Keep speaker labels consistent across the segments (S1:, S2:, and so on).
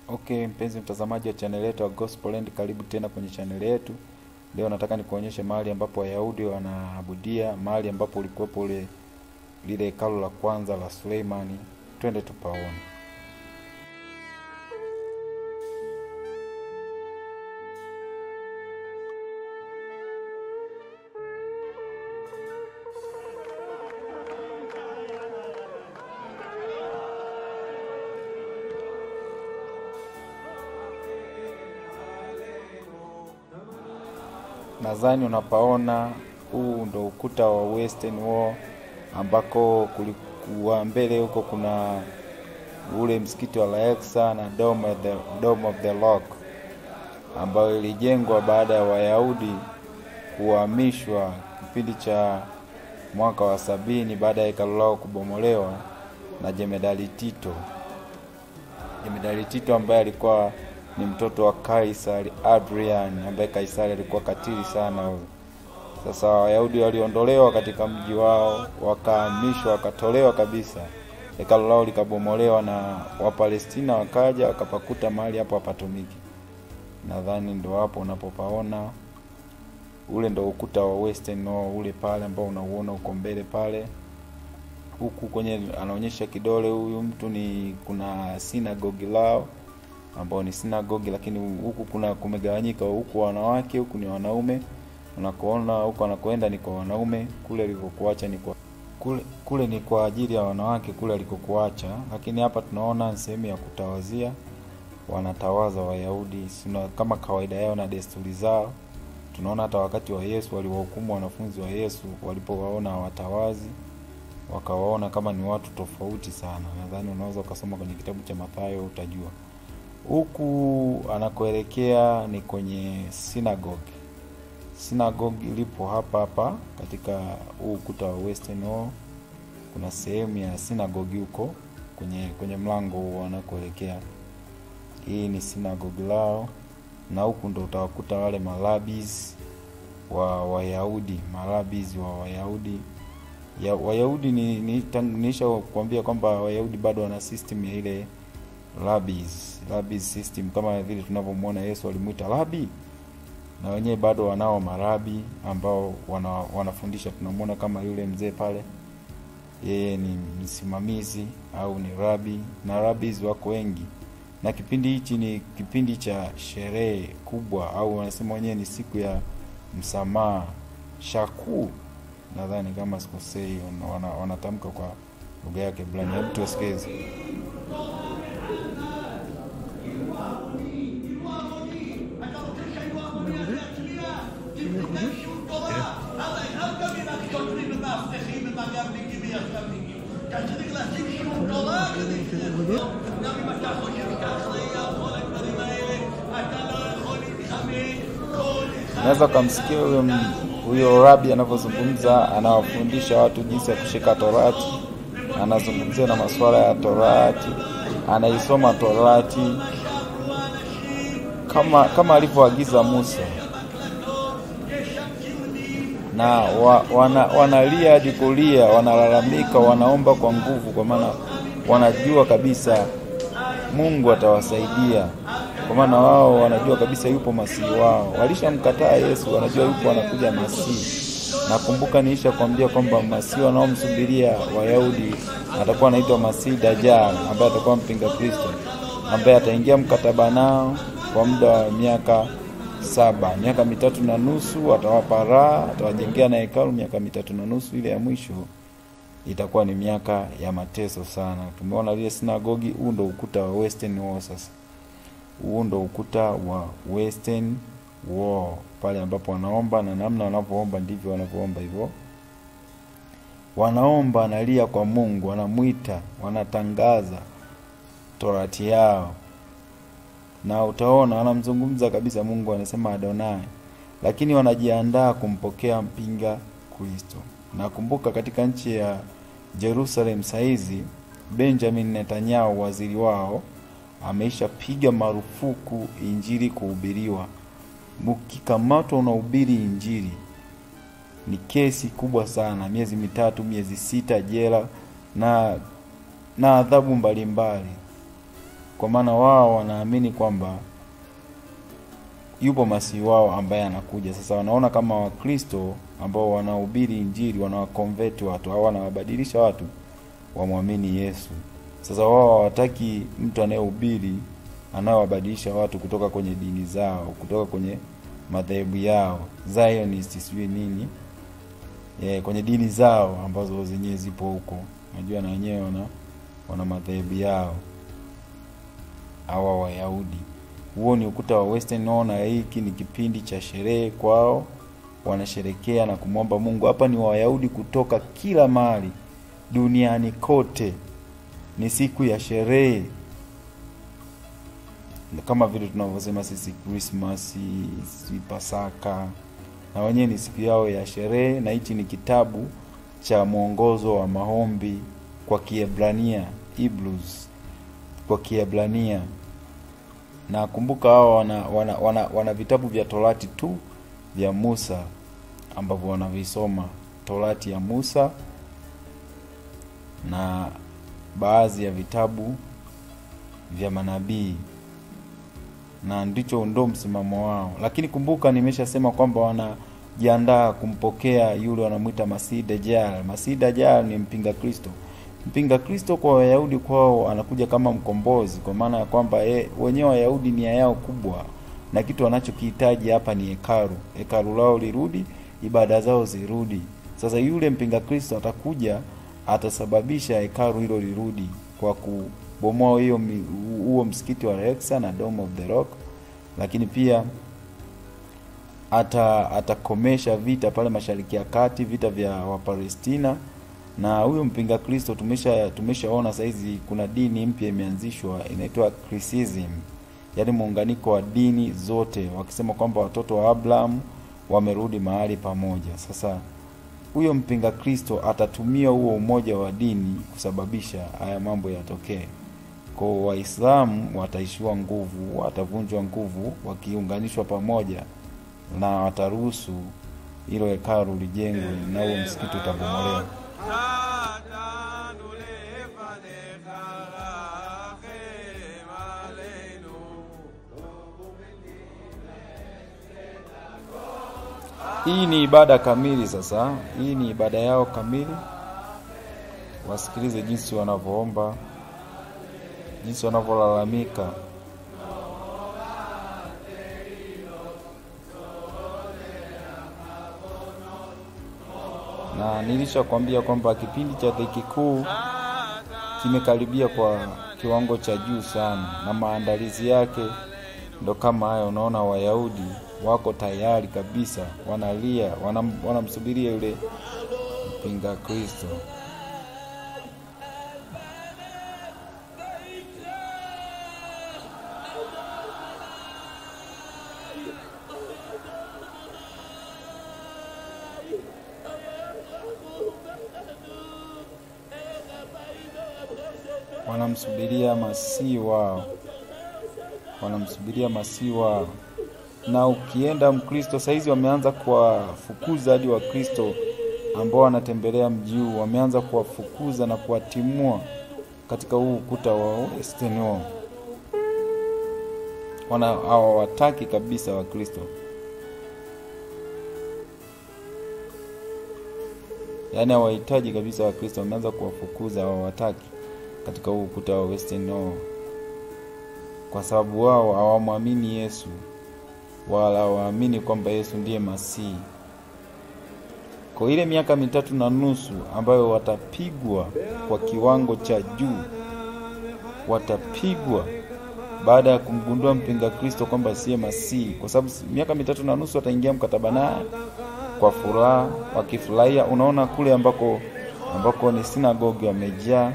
S1: Okay, mpenzi mtazamaji wa channel yetu ya Gospelland, karibu tena kwenye channel yetu. Leo nataka nikuonyeshe mahali ambapo Wayahudi wanaabudia, mahali ambapo ulikuwepo ule lile hekalu la kwanza la Suleimani. Twende tupaone. Nadhani unapaona huu ndo ukuta wa Western Wall ambako kulikuwa mbele huko kuna ule msikiti wa Al-Aqsa na Dome of the, Dome of the Rock ambayo ilijengwa baada ya Wayahudi kuhamishwa kipindi cha mwaka wa sabini baada ya hekalu lao kubomolewa na Jemedali Tito. Jemedali Tito ambaye alikuwa ni mtoto wa Kaisari Adrian, ambaye Kaisari alikuwa katili sana huyo. Sasa Wayahudi waliondolewa katika mji wao, wakahamishwa, wakatolewa kabisa, hekalu lao likabomolewa, na Wapalestina wakaja wakapakuta mahali hapo hapatumiki. Nadhani ndo hapo unapopaona, ule ndo ukuta wa Western Wall ule pale ambao unauona uko mbele pale. Huku kwenye anaonyesha kidole huyu mtu ni kuna sinagogi lao ambao ni sinagogi, lakini huku kuna kumegawanyika, huku wanawake, huku ni wanaume. Unakoona huku anakoenda ni kwa wanaume, kule alikokuacha ni kwa kule, kule ni kwa ajili ya wanawake kule alikokuacha, lakini hapa tunaona sehemu ya kutawazia, wanatawaza Wayahudi sina kama kawaida yao na desturi zao. Tunaona hata wakati wa Yesu waliwahukumu wanafunzi wa Yesu walipowaona hawatawazi, wakawaona kama ni watu tofauti sana. Nadhani unaweza ukasoma kwenye kitabu cha Mathayo utajua. Huku anakoelekea ni kwenye sinagogi. Sinagogi ilipo hapa hapa katika huu ukuta wa Western Wall. Kuna sehemu ya sinagogi huko kwenye kwenye mlango huo anakoelekea. Hii ni sinagogi lao, na huku ndo utawakuta wale malabis wa Wayahudi, malabis wa Wayahudi ya Wayahudi ni, ni, niisha kuambia kwamba Wayahudi bado wana system ya ile rabbis rabbis system kama vile tunavyomwona Yesu alimwita rabi, na wenyewe bado wanao marabi ambao wana, wanafundisha. Tunamwona kama yule mzee pale, yeye ni msimamizi au ni rabi, na rabbis wako wengi, na kipindi hichi ni kipindi cha sherehe kubwa, au wanasema wenyewe ni siku ya msamaha shaku, nadhani kama sikosei, wanatamka wana kwa lugha yake Ibrania. Hebu tusikilize. Unaweza ukamsikia huyo huyo rabi anavyozungumza, anawafundisha watu jinsi ya kushika Torati, anazungumzia na masuala ya Torati, anaisoma Torati kama kama alivyoagiza Musa na wa, wana, wanalia hadi kulia, wanalalamika, wanaomba kwa nguvu, kwa maana wanajua kabisa Mungu atawasaidia, kwa maana wao wanajua kabisa yupo masihi wao. Walishamkataa Yesu, wanajua yupo anakuja masihi. Nakumbuka niisha kuambia kwamba masihi wanaomsubiria Wayahudi atakuwa anaitwa Masihi Dajjal, ambaye atakuwa mpinga Kristo, ambaye ataingia mkataba nao kwa muda wa miaka saba miaka mitatu na nusu atawapa raha, atawajengea na hekalu miaka mitatu na nusu. Ile ya mwisho itakuwa ni miaka ya mateso sana. Tumeona lile sinagogi, huu ndo ukuta wa Western Wall. Sasa huu ndo ukuta wa Western Wall, pale ambapo wanaomba na namna wanavyoomba ndivyo wanavyoomba hivyo, wanaomba, analia kwa Mungu, wanamwita, wanatangaza torati yao na utaona wanamzungumza kabisa Mungu, anasema Adonai, lakini wanajiandaa kumpokea mpinga Kristo. Nakumbuka katika nchi ya Jerusalem saizi, Benjamin Netanyahu waziri wao ameisha piga marufuku injili kuhubiriwa. Mkikamatwa unahubiri injili ni kesi kubwa sana, miezi mitatu, miezi sita jela na na adhabu mbalimbali kwa maana wao wanaamini kwamba yupo masihi wao ambaye anakuja. Sasa wanaona kama Wakristo ambao wanahubiri Injili wanawakonveti watu au wanawabadilisha watu wamwamini Yesu. Sasa wao hawataki mtu anayehubiri anayewabadilisha watu kutoka kwenye dini zao, kutoka kwenye madhehebu yao Zionist, sijui nini e, kwenye dini zao ambazo zenyewe zipo huko. Najua na wenyewe wana, wana madhehebu yao hawa Wayahudi. Huo ni ukuta wa Western. Naona hiki ni kipindi cha sherehe kwao, wanasherekea na kumwomba Mungu. Hapa ni Wayahudi kutoka kila mahali duniani kote, ni siku ya sherehe kama vile tunavyosema sisi Krismasi, si Pasaka, na wenyewe ni siku yao ya sherehe. Na hichi ni kitabu cha mwongozo wa maombi kwa Kiebrania, Hebrews kwa Kiebrania. Na kumbuka hao wana, wana, wana, wana vitabu vya Torati tu vya Musa ambavyo wanavisoma, Torati ya Musa na baadhi ya vitabu vya manabii na ndicho ndo msimamo wao. Lakini kumbuka, nimeshasema kwamba wanajiandaa kumpokea yule wanamwita Masihi Dajjal. Masihi Dajjal ni mpinga Kristo. Mpinga Kristo kwa Wayahudi kwao anakuja kama mkombozi, kwa maana ya kwamba e, wenyewe Wayahudi nia yao kubwa na kitu wanachokihitaji hapa ni hekalu, hekalu lao lirudi, ibada zao zirudi. Sasa yule mpinga Kristo atakuja, atasababisha hekalu hilo lirudi kwa ku bomoa hiyo huo msikiti wa Al-Aqsa na Dome of the Rock, lakini pia ata atakomesha vita pale Mashariki ya Kati, vita vya Wapalestina. Na huyo mpinga Kristo tumesha tumeshaona saizi kuna dini mpya imeanzishwa inaitwa Christianism, yaani muunganiko wa dini zote, wakisema kwamba watoto wa Abraham wamerudi mahali pamoja. Sasa huyo mpinga Kristo atatumia huo umoja wa dini kusababisha haya mambo yatokee. Kwa Waislamu wataishiwa nguvu, watavunjwa nguvu wakiunganishwa pamoja, na wataruhusu hilo hekalu lijengwe na huo msikiti utabomolewa. Hii ni ibada kamili. Sasa hii ni ibada yao kamili. Wasikilize jinsi wanavyoomba, jinsi wanavyolalamika. Na nilishakwambia kwamba kipindi cha dhiki kuu kimekaribia kwa kiwango cha juu sana, na maandalizi yake ndo kama hayo. Unaona, Wayahudi wako tayari kabisa, wanalia, wanamsubiria yule mpinga Kristo. Wanamsubiria masihi wao, wanamsubiria masihi wao na ukienda Mkristo saizi wameanza kuwafukuza hadi Wakristo ambao wanatembelea mji huu, wameanza kuwafukuza na kuwatimua katika huu ukuta wa Western Wall. Wana hawawataki kabisa Wakristo, yaani hawahitaji kabisa Wakristo, wameanza kuwafukuza, hawawataki katika huu ukuta wa Western Wall, kwa sababu wao hawamwamini Yesu wala waamini kwamba Yesu ndiye Masihi. Kwa ile miaka mitatu na nusu ambayo watapigwa kwa kiwango cha juu, watapigwa baada ya kumgundua mpinga Kristo kwamba siye Masihi, kwa sababu miaka mitatu na nusu wataingia mkataba naye kwa furaha, wakifurahia. Unaona kule ambako ambako ni sinagogi wamejaa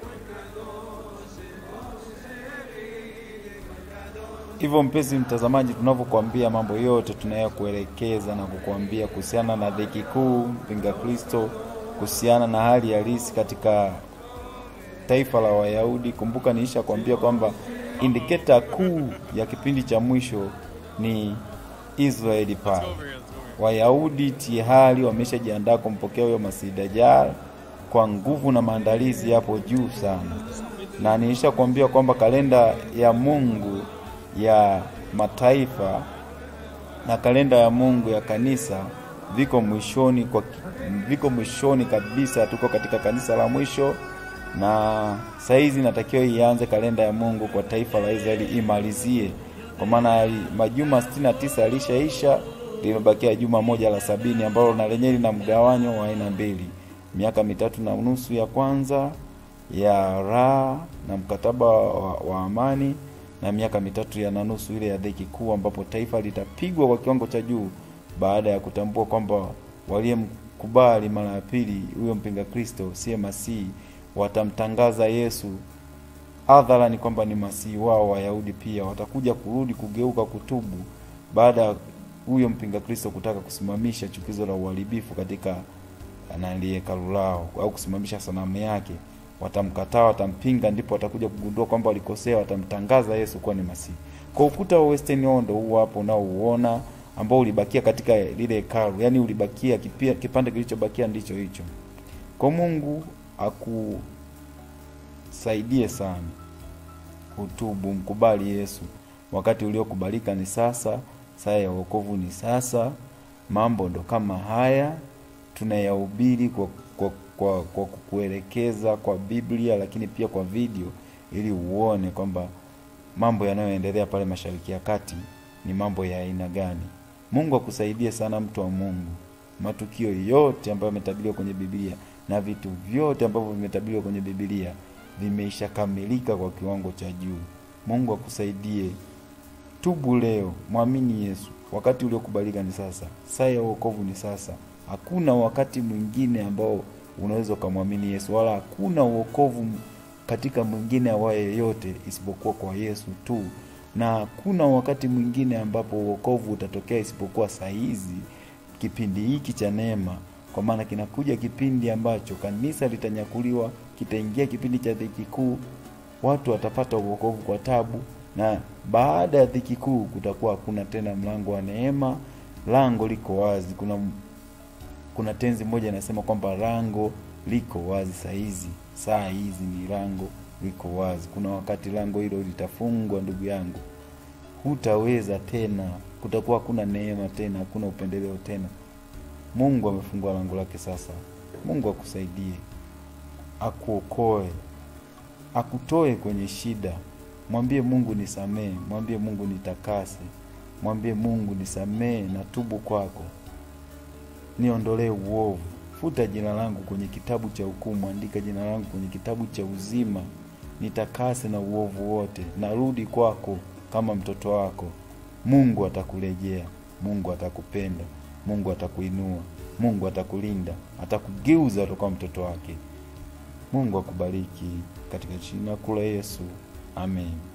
S1: Hivyo mpenzi mtazamaji, tunavyokuambia mambo yote tunayokuelekeza na kukuambia kuhusiana na dhiki kuu, mpinga Kristo, kuhusiana na hali halisi katika taifa la Wayahudi. Kumbuka niisha kuambia kwamba indiketa kuu ya kipindi cha mwisho ni Israeli pale. Wayahudi tayari wameshajiandaa kumpokea huyo Masihi Dajjal kwa nguvu na maandalizi yapo juu sana, na nilisha kuambia kwamba kalenda ya Mungu ya mataifa na kalenda ya Mungu ya kanisa viko mwishoni kwa, viko mwishoni kabisa. Tuko katika kanisa la mwisho, na saizi natakiwa ianze kalenda ya Mungu kwa taifa la Israeli imalizie, kwa maana majuma sitini na tisa yalishaisha, limebakia juma moja la sabini ambalo na lenyewe lina mgawanyo wa aina mbili, miaka mitatu na nusu ya kwanza ya raha na mkataba wa, wa amani na miaka mitatu ya na nusu ile ya dhiki kuu, ambapo taifa litapigwa kwa kiwango cha juu baada ya kutambua kwamba waliyemkubali mara ya pili huyo mpinga Kristo siye Masihi watamtangaza Yesu hadharani kwamba ni Masihi wao. Wayahudi pia watakuja kurudi kugeuka, kutubu baada ya huyo mpinga Kristo kutaka kusimamisha chukizo la uharibifu katika nali hekalu lao au kusimamisha sanamu yake. Watamkataa, watampinga, ndipo watakuja kugundua kwamba walikosea, watamtangaza Yesu kuwa ni Masihi. Kwa ukuta wa Western Wall ndio huo hapo unaouona ambao ulibakia katika lile hekalu, yaani ulibakia kipia, kipande kilichobakia ndicho hicho. Kwa Mungu akusaidie sana utubu, mkubali Yesu. Wakati uliokubalika ni sasa, saa ya wokovu ni sasa. Mambo ndo kama haya tunayahubiri kwa, kwa, kwa, kwa kukuelekeza kwa Biblia, lakini pia kwa video, ili uone kwamba mambo yanayoendelea pale Mashariki ya Kati ni mambo ya aina gani. Mungu akusaidie sana, mtu wa Mungu. Matukio yote ambayo yametabiriwa kwenye Biblia na vitu vyote ambavyo vimetabiriwa kwenye Biblia vimeishakamilika kwa kiwango cha juu. Mungu akusaidie. Tubu leo, mwamini Yesu. Wakati uliokubalika ni sasa, saa ya wokovu ni sasa. Hakuna wakati mwingine ambao unaweza ukamwamini Yesu, wala hakuna uokovu katika mwingine awaye yeyote isipokuwa kwa Yesu tu na hakuna wakati mwingine ambapo uokovu utatokea isipokuwa saa hizi, kipindi hiki cha neema, kwa maana kinakuja kipindi ambacho kanisa litanyakuliwa, kitaingia kipindi cha dhiki kuu, watu watapata uokovu kwa tabu, na baada ya dhiki kuu kutakuwa hakuna tena mlango wa neema. Lango liko wazi. Kuna kuna tenzi moja inasema kwamba lango liko wazi saa hizi, saa hizi ni lango liko wazi. Kuna wakati lango hilo litafungwa, ndugu yangu, hutaweza tena, kutakuwa hakuna neema tena, hakuna upendeleo tena. Mungu amefungua lango lake sasa. Mungu akusaidie, akuokoe, akutoe kwenye shida. Mwambie Mungu nisamee, mwambie Mungu nitakase, mwambie Mungu nisamee na tubu kwako, niondolee uovu Futa jina langu kwenye kitabu cha hukumu, andika jina langu kwenye kitabu cha uzima. Nitakase na uovu wote, narudi kwako kama mtoto wako. Mungu atakurejea, Mungu atakupenda, Mungu atakuinua, Mungu atakulinda, atakugeuza toka mtoto wake. Mungu akubariki katika jina kula Yesu, amen.